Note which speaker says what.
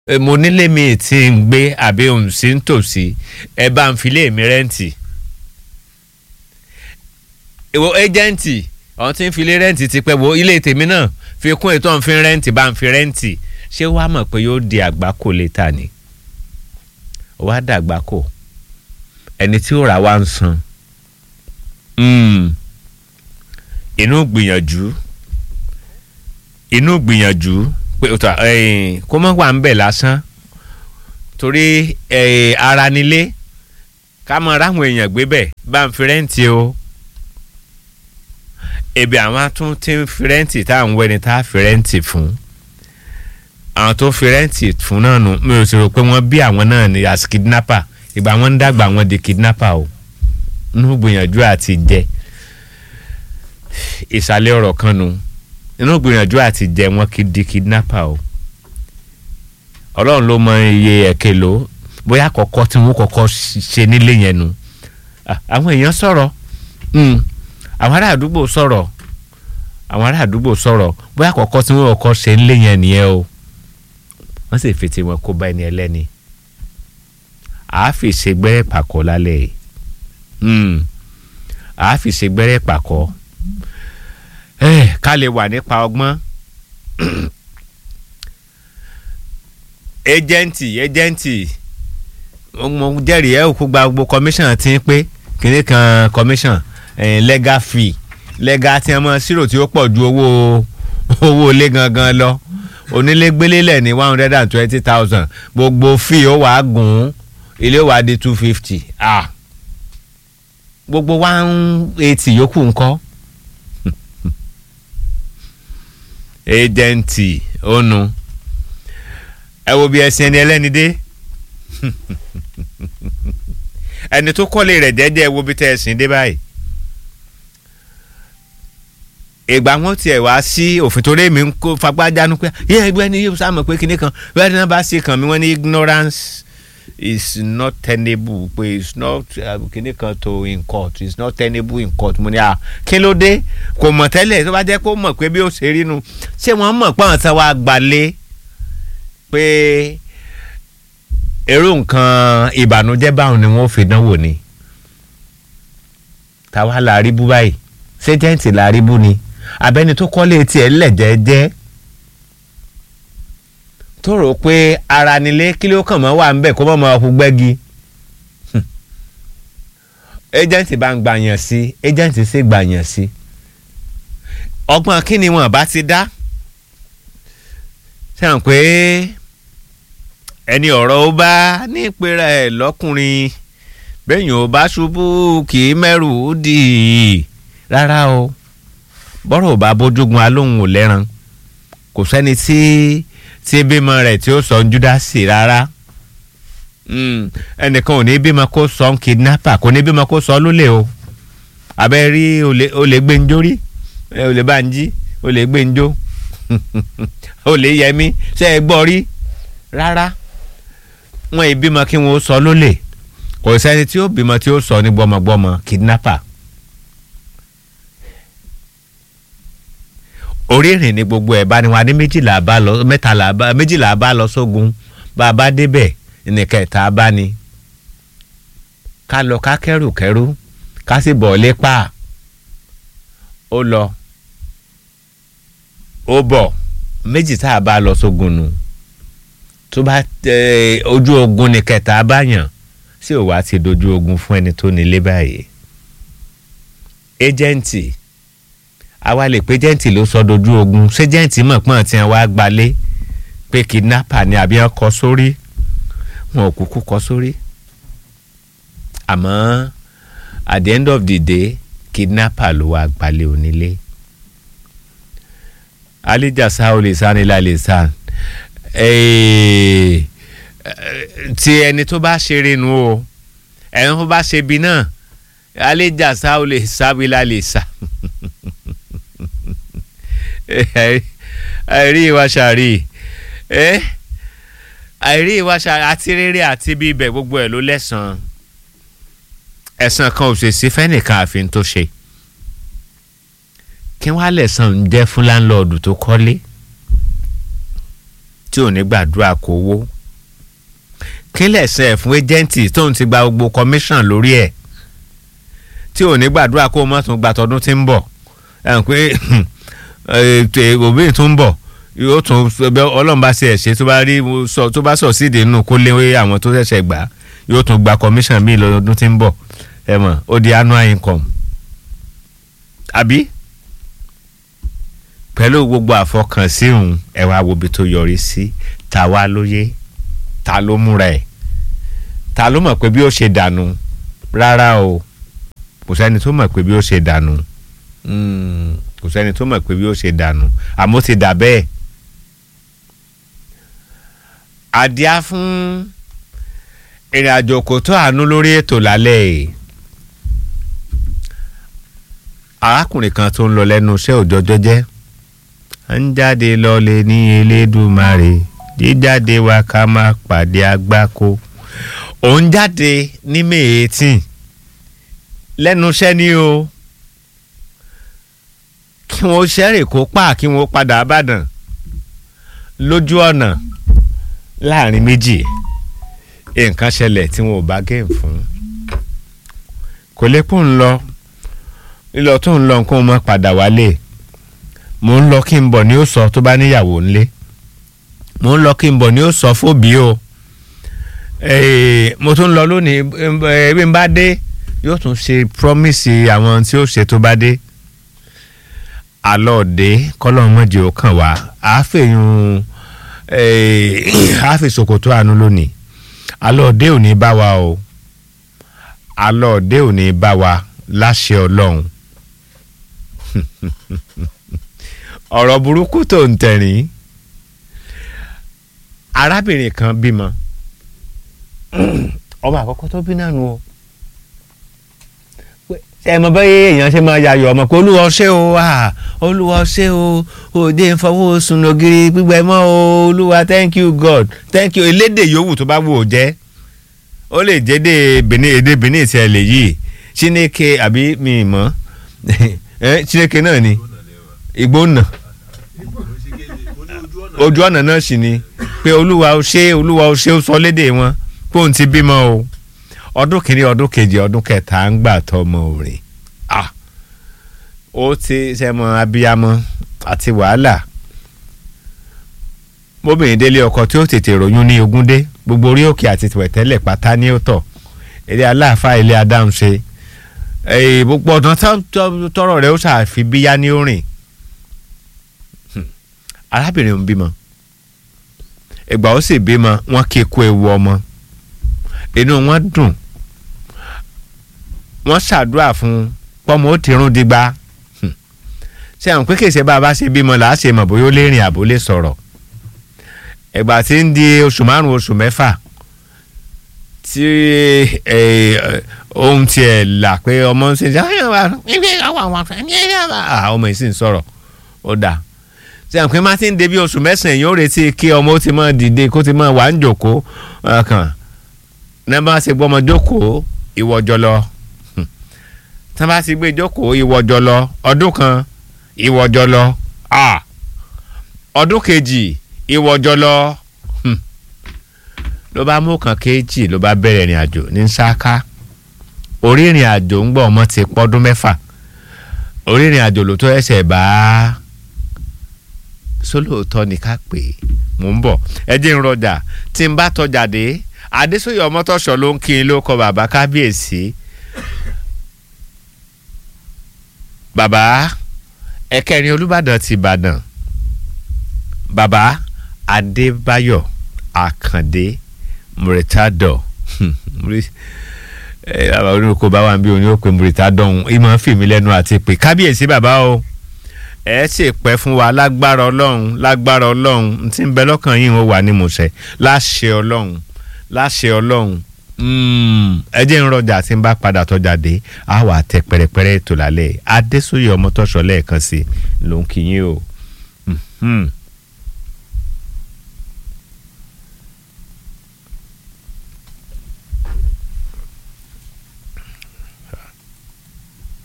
Speaker 1: Eh, mo nílé mi tí ń gbé àbí òun sí ń tòsí ẹ bá ń filé mi rẹ́ǹtì ìwọ ẹ́jẹ̀ǹtì ọ̀hún tí ń filé rẹ́ǹtì ti pẹ́ wo ilé tèmi náà fi kún ètò ọ̀hún fi rẹ́ǹtì bá ń fi rẹ́ǹtì ṣé wàá mọ̀ pé yóò di àgbákò létà ni wàá dàgbákò ẹni tí ó rà wá ń san Mm. inú gbìyànjú inú gbìyànjú pé ó ta, eh, kó mọ́ wà ń bẹ̀ lásán torí eh, ara nílé ká mọ ráwọn èèyàn gbé bẹ̀ bá ń fi rẹ́ǹtì o ebi àwọn tún ti ń fi rẹ́ǹtì tá à ń wẹ́ni tá a fi rẹ́ǹtì fún àwọn tó fi rẹ́ǹtì fún náà nù mi ò sì rò pé wọ́n bí àwọn náà ní as kidnapper ìgbà wọn ń dàgbà wọn di kidnapper o inú gbìyànjú àti jẹ ìsàlẹ̀ ọ̀rọ̀ kan nu inú gbìyànjú àti jẹ wọn kì í di kidnapper o ọlọ́run ló mọ iye ẹ̀kẹ́ ló bóyá àkọ́kọ́ tí wọ́n kọ́kọ́ ṣe nílé yẹn nu Ah, àwọn èèyàn sọ̀rọ̀ Mm. àwọn ará àdúgbò sọ̀rọ̀ àwọn ará àdúgbò sọ̀rọ̀ bóyá àkọ́kọ́ tí wọ́n kọ́kọ́ ṣe nílé yẹn nìyẹn o wọ́n sì fi tiwọn kó bá ẹni ẹlẹ́ni àáfi ṣègbẹ́rẹ́ pàkọ́ lálẹ́ yìí Mm. àáfi ṣègbẹ́rẹ́ pàkọ́ Eh, ká lè wà nípa ọgbọ́n ejẹ́ǹtì ejẹ́ǹtì mo jẹ́rìí ẹ̀ òkú gba gbogbo commission ti ń pé kìnní kan commission eh, legal fee legal tí wọ́n mọ̀ sírò tí ó pọ̀ ju owó owó ilé gangan lọ onílé gbélélẹ̀ ní one hundred and twenty thousand gbogbo fee ó wàá gùn ilé ó wàá di two fifty ah gbogbo one eighty yòókù ńkọ́ ejẹ́ǹtì ònu ẹ wo bí ẹsìn ẹni ẹlẹ́ni dé ẹni tó kọ́lé rẹ̀ jẹ́jẹ́ ẹ wo bí tẹ́ ẹsìn dé báyìí ìgbà wọn tiẹ̀ wá sí òfin torí èmi ń kó fagbájánu pé yẹ ẹgbẹ́ ni yóò sáà mọ̀ pé kinní kan bẹ́ẹ̀ ni wọ́n bá ṣe kàn mí wọ́n ní ignorance is not tenable pé it's not uh, kinní kan to in court it's not tenable in court mo ní à kí ló dé kò mọ̀ tẹ́lẹ̀ tó bá jẹ́ kó mọ̀ pé bí ó ṣe rí nu ṣé wọ́n mọ̀ pé àwọn tí wọ́n á gbalé pé èrò nǹkan ìbànújẹ́ báwọn ni wọ́n fi dánwò ni táwa la rí bú báyìí ṣéjẹ́ǹtì la rí bú ni abẹ́ni tó kọ́lé tiẹ̀ lẹ̀jẹ̀jẹ́ tó rò pé ara nílé kí ló kàn mọ́ wà ń bẹ̀ kó mọ́ mọ́ ọkùn gbẹ́gi ẹjẹ̀ǹtì bá ń gbàyàn sí ẹjẹ̀ǹtì sì gbàyàn sí ọgbọ́n kí ni wọn bá ti dá ṣe hàn pé ẹni ọ̀rọ̀ ó bá nípera ẹ̀ lọ́kùnrin bẹ́yìn ò bá ṣubú kì í mẹ́rù dì í rárá o bọ́rọ̀ ò bá bójúgun alóhùn ò lẹ́ran kò sẹ́ni tí tí bímọ rẹ̀ tí ó sọ ń júdásì rárá ẹnìkan ò ní bímọ kó sọ ń kidnapper kò ní bímọ kó sọ lólè o abẹ́ rí olè gbẹ́njó rí olè bá ń jí olè gbẹ́njó olè yẹmí ṣe é gbọ́ rí rárá wọn ì bímọ kí wọn ó sọ lólè kò sẹ́ni tí ó bímọ tí ó sọ ní gbọ́mọgbọ́mọ kidnapper orí ìrìn ni gbogbo ẹ̀ bá ní wa ní méjìlá bá lọ mẹ́tàlá bá méjìlá bá lọ sógun bá a bá débẹ̀ ní kẹta bá ní ká lọ ká kẹ́rù kẹ́rù ká sì bọ̀ lépa ó lọ ó bọ̀ méjì tá a bá lọ sógun nù tó bá ojú ogun ní kẹta bá yàn sí òwá ti dojú ogun fún ẹni tó nílé báyìí ejẹ́ǹtì àwa lè pé jẹ́ǹtì ló sọ dojú ogun ṣé jẹ́ǹtì mọ̀ pọ́n tí wọ́n á gbalé pé kidnapper ni àbí wọ́n kọ sórí wọn ò kúkú kọ sórí àmọ́ at the end of the day kidnapper ló wá gbalé onílé alijasa olè sanilá lè san ti ẹni tó bá ṣeré nu o ẹni tó bá ṣe bí náà alijasa olè sábìlà lè sa àìrí ìwà ṣàrí àìrí ìwà ṣàrí àti rere àti bíbẹ̀ gbogbo ẹ̀ ló lẹ́sàn-án ẹ̀sán kan ò ṣèṣe fẹ́nìkan àfin tó ṣe kí wọ́n á lẹ̀sán ń jẹ́ fún láńlọ́ọ̀dù tó kọ́lé tí ò ní gbàdúrà kó wó kí lẹ̀sẹ̀ ẹ̀ fún ẹ́jẹ̀ǹtì tóun ti gba gbogbo commission lórí ẹ̀ tí ò ní gbàdúrà kó o mọ̀ tún gba tọdún tí ń bọ̀ ẹ̀ ń pé òbí tún ń bọ̀ yóò tún ọlọ́run bá ṣe ẹ̀ ṣe tó bá rí tó bá sọ̀ síde nínú kó léwé àwọn tó ṣẹ̀ṣẹ̀ gbà yóò tún gba commission míì lọ́dún tí ń bọ̀ ẹ̀ mọ̀ ó di annual income àbí pẹ̀lú gbogbo àfọkànsí òun ẹ wá wo ibi tó yọrí sí ta wá lóye ta ló múra ẹ̀ ta ló mọ̀ pé bí ó ṣe dànù rárá o kò sẹ́ni tó mọ̀ pé bí ó ṣe dànù kò sẹ́ni tó mọ̀ pé bí ó ṣe dànù àmọ́ ti dà bẹ́ẹ̀ àdíá fún ìrìn àjò kò tó àánú lórí ètò lálẹ́ yìí arákùnrin kan tó ń lọ lẹ́nu iṣẹ́ òjọ́jọ́ jẹ́ ń jáde lọ́lẹ̀ ní elédùmarè jíjáde wa ká má pàdé agbáko òun jáde ní may eighteen lẹ́nu iṣẹ́ ni o kí wọ́n ṣẹ́rìn kó pa kí wọ́n padà àbàdàn lójú ọ̀nà láàrin méjì nǹkan ṣẹlẹ̀ tí wọn ò bá géèmù fún kò lè kó ń lọ lílọ tó ń lọ nǹkan mọ́ padà wálé mò ń lọ kí n bọ̀ ni ó sọ tó bá níyàwó ńlé mò ń lọ kí n bọ̀ ni ó sọ fóbi o mo tún lọ lónìí bí n bá dé yóò tún ṣe promise àwọn tí ó ṣe tó bá dé alọ́ọ̀dẹ kọ́lọ́mọ́jì ó kàn wá àáfẹ̀yún àáfẹ̀sòkòtò àánú lónìí alọ́ọ̀dẹ ò ní bá wa o alọ́ọ̀dẹ ò ní bá wa láṣẹ ọlọ́run ọ̀rọ̀ burúkú tó ń tẹ̀rín arábìnrin kan bímọ ọmọ àkọ́kọ́ tó bí náà nù o ẹ mọ bẹ́ẹ̀ èèyàn ṣe máa yayọ̀ ọmọ pé olúwa ṣé o olúwa ṣé o òde ń fọwọ́ sùn ògiri gbígbẹ mọ́ o olúwa thank you god thank you elédè yòówù tó bá wù ó jẹ́ ó lè jẹ́ èdè benin èdè benin tí ẹ lè yí chineke àbí mi mọ́ chineke náà ni ìgbónà ojú ọ̀nà náà sì ni pé olúwa ó ṣé olúwa ó ṣé ó sọ lédè wọn pé òun ti bímọ o ọdún kìíní ọdún kejì ọdún kẹta ń gbà tọmọ òrìn ó ti sẹmọ abiyamọ àti wàhálà bóbìnrin délé ọkọ tí ó tètè ròyún ní ogúndé gbogbo orí òkè àti tìwẹ̀tẹ́lẹ̀ pátá ní ó tọ̀ ilé aláàfáà ilé adáhùn ṣe gbogbo ọ̀dàn tọrọ rẹ ó ṣàfi bíyá ní orin arábìnrin ń bímọ ìgbà ó sì bímọ wọn kí kú ewu ọmọ inú wọn dùn wọ́n ṣàdúrà fún pọ́mọ ó ti rún digba ṣé àwọn pé kèsè bá a bá ṣe bímọ là á ṣe mọ̀ bóyá ó lè rìn àbó lè sọ̀rọ̀ ẹ̀gbà tí ń di oṣù márùn-ún oṣù mẹ́fà tí ohun tiẹ̀ là pé ọmọ ń ṣe ṣe ọmọ yìí sì ń sọ̀rọ̀ ó dà ṣé àwọn pé má ti ń débi oṣù mẹ́sàn-án yóò retí kí ọmọ ó ti máa dìde kó ti máa wà ń jòkó kàn ní bá ṣe gbọ́mọ jókòó ìwọ́jọ lọ tí wọ́n bá ti gbé jókòó ìwọ́jọ lọ ọdún kan ìwọ́jọ lọ ọdún kejì ìwọ́jọ lọ ló bá mú kan kejì ló bá bẹ̀rẹ̀ ìrìn àjò ní ṣáká orí ìrìn àjò ń gbọ́ ọmọ ti pọ́dún mẹ́fà orí ìrìn àjò ló tó ẹsẹ̀ bá sólóòótọ́ ni ká pè é mò ń bọ̀ ẹ jẹ́ ń rọjà tí n bá tọjà dé adésòye ọmọtọ́ṣọ ló ń kí n ló kọ bàbá kábíyèsí bàbá ẹ̀kẹrin olùbàdàn ti ìbàdàn bàbá adébáyọ̀ àkàndé mùrìtádọ̀ bàbá oníkó bá wà ń bí oní ó pe mùrìtádọ̀ ọ̀hún ìmọ̀ fìmí lẹ́nu àti pé kábíyèsí bàbá o ẹ sì pẹ́ fún wa lágbára ọlọ́run lágbára ọlọ́run tí ń bẹ lọ́kàn yìí ó wà ní mọ̀ọ́sẹ̀ láṣẹ ọlọ́run láṣẹ ọlọ́run ẹ jẹ́ ń rọjà tí ń bá padà tọ́jà dé á wà tẹ pẹ̀rẹ̀pẹ̀rẹ̀ ètò lálẹ́ adésòye ọmọtọ́ṣọ lẹ́ẹ̀kan sí ló ń kí yín o.